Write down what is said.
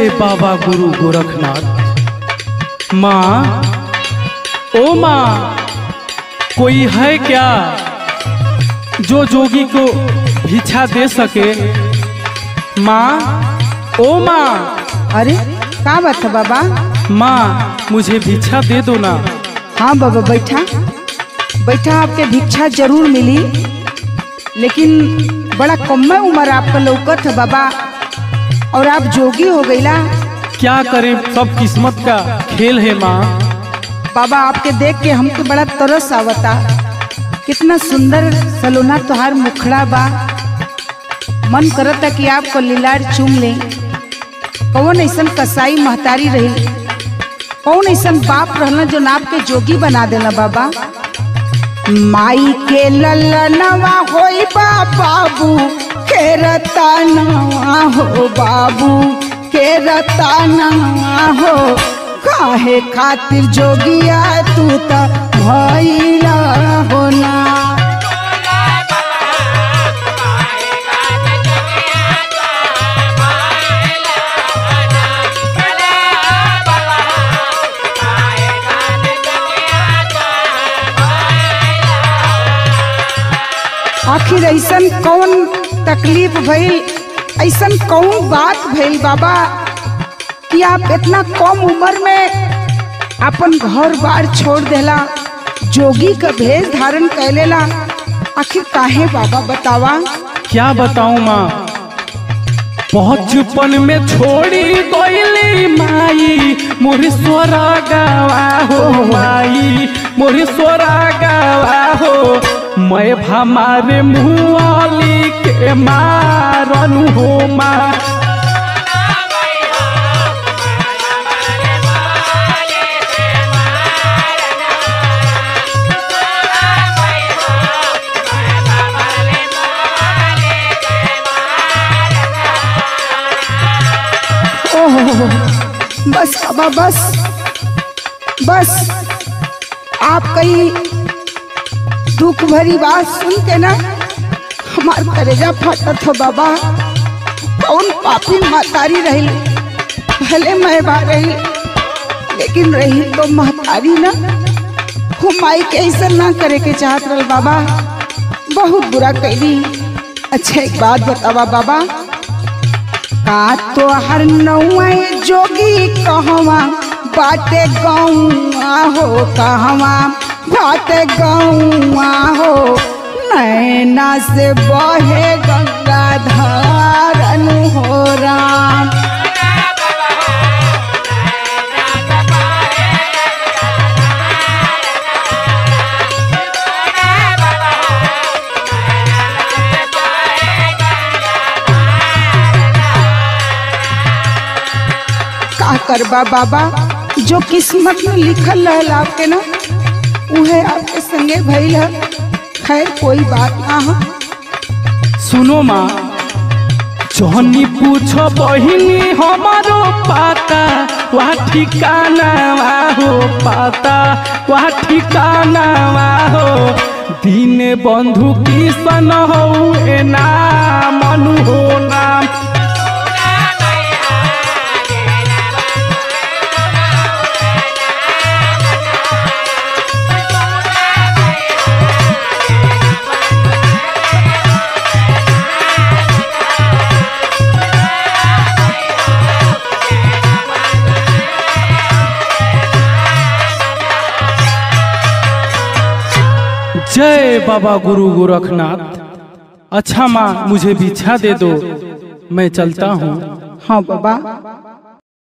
जय बाबा गुरु गोरखनाथ माँ ओ माँ कोई है क्या जो जोगी को भिक्षा दे सके माँ ओ माँ अरे का बात है बाबा माँ मुझे भिक्षा दे दो ना हाँ बाबा बैठा बैठा आपके भिक्षा जरूर मिली लेकिन बड़ा कम उम्र आपका लौकत है बाबा और आप जोगी हो गईला क्या करें सब किस्मत का खेल है माँ बाबा आपके देख के हमके बड़ा तरस आवता कितना सुंदर सलोना तुहार मुखड़ा बा मन करता कि आपको लीलार चूम ले कौन ऐसन कसाई महतारी रही कौन ऐसन बाप रहना जो नाप के जोगी बना देला बाबा माई के ललनवा होई बा बाबू के रतनवा हो बाबू के रतनवा हो काहे खातिर जोगिया तू त भइला होना आखिर ऐसन कौन तकलीफ भइल ऐसन कौन बात भइल बाबा कि आप इतना कम उम्र में अपन घर बार छोड़ देला जोगी का भेष धारण कैलेला आखिर काहे बाबा बतावा क्या बताऊं माँ बचपन में छोड़ी गईली माई मोरी सोरा गावा हो माई मोरी सोरा गावा हो मैं हमारे मुआली के मारनु हो माँ ओहो बस बाबा बस बस आप कई दुख भरी बात सुन के ना हमार करेजा फटत हो बाबा कौन पापी महतारी रही भले मैं बा रही लेकिन रही तो महतारी ना हम माई के ऐसा ना करे के चाहत रहे बाबा बहुत बुरा कैली अच्छा एक बात बतावा बाबा का तो हर नौए जोगी कहवा बाटे गौआ हो कहवा बाटे गौआ हो नैना से बहे गंगा धारन हो राम का करबा बाबा जो किस्मत में लिखल रहल आपके ना उहे आपके संगे भइल है खैर कोई बात ना हो सुनो माँ जहनी पूछो बहिनी हमारो पाता वह ठिकाना हो पाता वह ठिकाना हो दीन बंधु किसन हो ए नाम मनु हो नाम जय बाबा गुरु गोरखनाथ अच्छा माँ मुझे भिक्षा दे दो मैं चलता हूँ हाँ बाबा